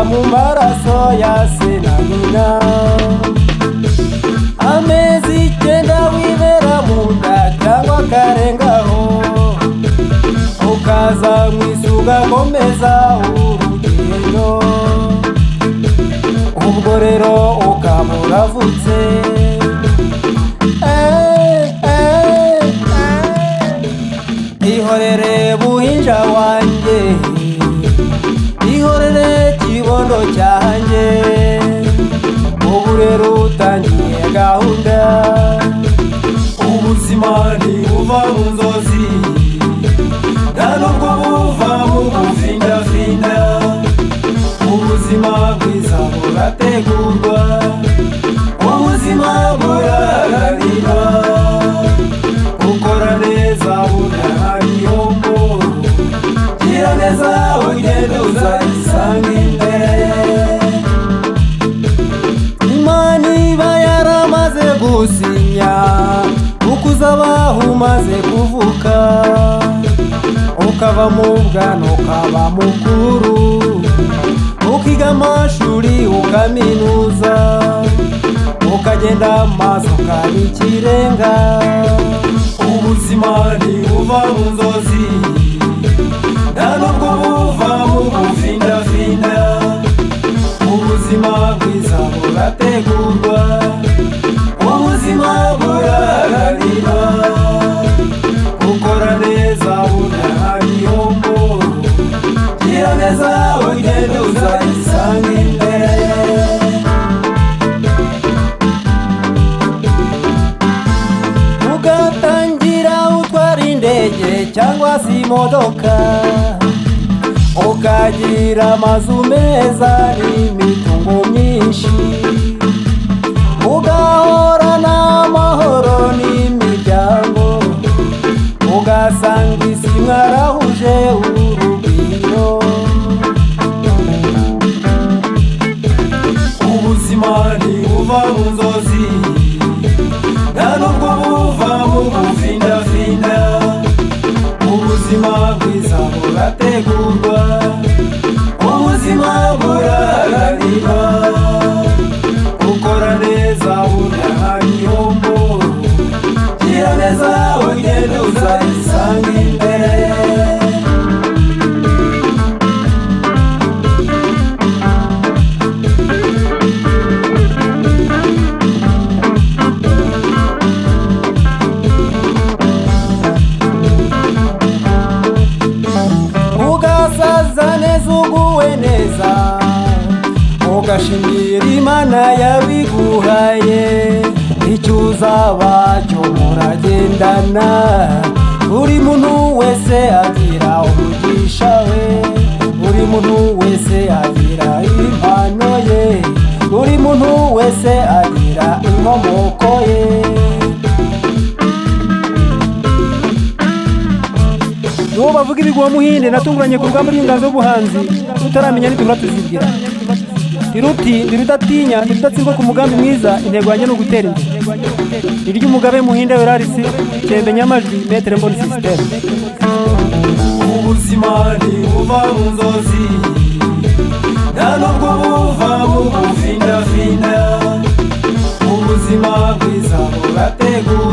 mu maraso ya se na nyina amezi icyenda wibera mu nda cyangwa akarengaho ukaza mu isi ugakomeza urugendo ubwo rero ukaba uravutse Eh, eh, eh. ihorere buhinja wanjye ihorere kibondo cyanjye ubu rero utangiye gahunda ubuzima ntibuva mu nzozi nta nubwo buva mu buvindavinda ubuzima bwiza burategurwa ubuzima buraharanirwa ukora neza budahariyombo gira neza ugende uzayisanga imbere imana iba yaramaze gusinya ukuza abaho umaze kuvuka ukava mu bwana ukaba mukuru ukiga amashuri ukaminuza ukagenda mu maso ukaba ikirenga ubuzima ntibuva mu nzozi nta nubwo buva mu buvindavinda ubuzima bwiza burategurwa ubuzima buraharanirwa ukora neza budahariyombo gira neza ugende uzayisanga imbere ugatangira utwara indege cyangwa se imodoka ukagira amazu meza n'imitungo myinshi ugahorana amahoro n'imiryango ugasanga isi mwarahuje urugwiro ubuzima ntibuva mu nzozi nta nubwo buva mu buvindavinda ubuzima bwiza burategurwa ubuzima buraharanirwa ukora neza budahanyombo gira neza ugende uzayisanga imbere ugasaza neza uguwe neza ugashimira imana yabiguhaye icyo uzaba cyo muragendana buri muntu wese agira umugisha we buri muntu wese agira impano ye buri muntu wese agira inkomoko ye nibo bavuga ibigwa muhinde natunguranye ku rugamba rw'inganzo y'ubuhanzi tutaramenya n'itumura tuzibwira iruti ndi rudatinya ndi rudatsindwa ku mugambi mwiza intego yanjye ni ugutera imbere ni ry'umugabe muhinde werarisi cyembe nyamajwi metere mboni sisiteme ubuzima ntibuva mu nzozi nta nubwo buva mu buvindavinda ubuzima bwiza burategurwa